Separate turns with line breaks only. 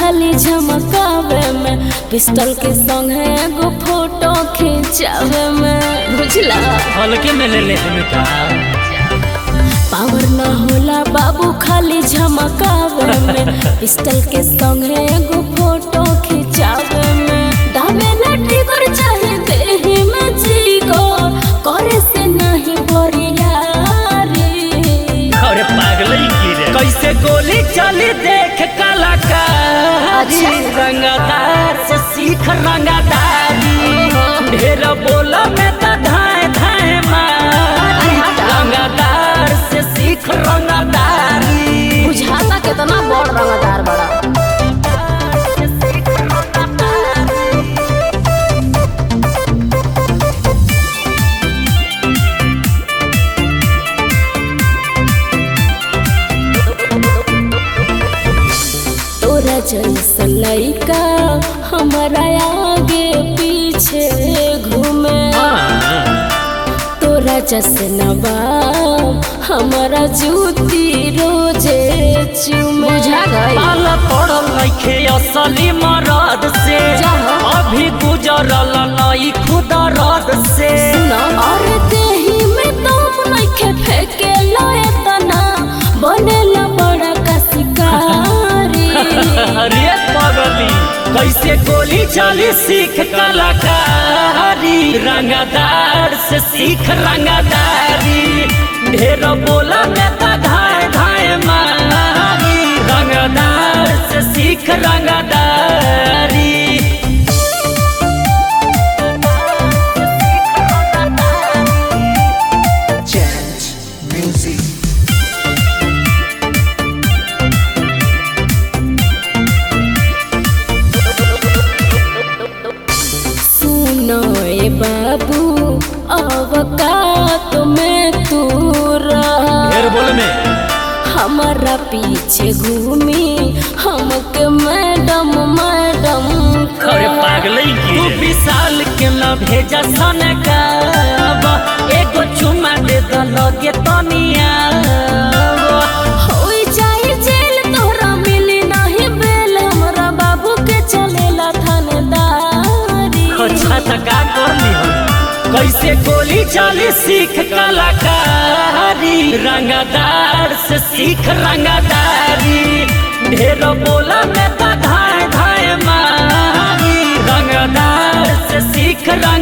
खाली झमकावे में पिस्टल के संग है एगो फोटो खिंचावे में बुझला
हल्के में ले ले हमें का
पावर न होला बाबू खाली झमकावे में पिस्टल के संग है एगो फोटो खिंचावे में दावे लट्टी कर चाहे देही में जीगो करे से नहीं बोरियारी
अरे पागल ही की रे कैसे गोली चली देख कलाकारी
अच्छा।
रंगदार से सीख रंगदारी ढेर बोला में तो धाए धाए मारी
अरे हटा।
रंगदार से सीख रंगदारी
बुझाता कितना बड़ रंगदार बड़ा तोरा जैसा लइका हमारा आगे पीछे घूमे तोरा जैसे नवाब हमारा जूती रोजे चूमे बुझा गई
पाल पड़ल नइखे असली मरद से
जाहो।
अभी गुजरल नई खुद रद से
और देही में तुम नइखे फेके लए तना बनेला बड़ा का शिकारी
अरे पगली कैसे गोली चली सीख कलाकारी रंगदार से सीख रंगदारी ढेर बोला में तो धाए धाए मारी रंगदार से सीख रंगदारी
Chant music.
सुनो ए बाबू अवकात में तू रह
बोल में
हमारा पीछे घूमी हमके मैडम मैडम
अरे पागल तू विशाल के न भेजा सन का एगो चुमा दे द लगे तनिया
होई जाई जेल तोहरा मिली नहीं बेल हमरा बाबू के चलेला थानेदारी
अच्छा त का करली हम कैसे गोली चली सीख कलाकारी रंगदार से सीख रंगदारी ढेर बोला में तो धाए धाए मारी रंगदार से सीख रंग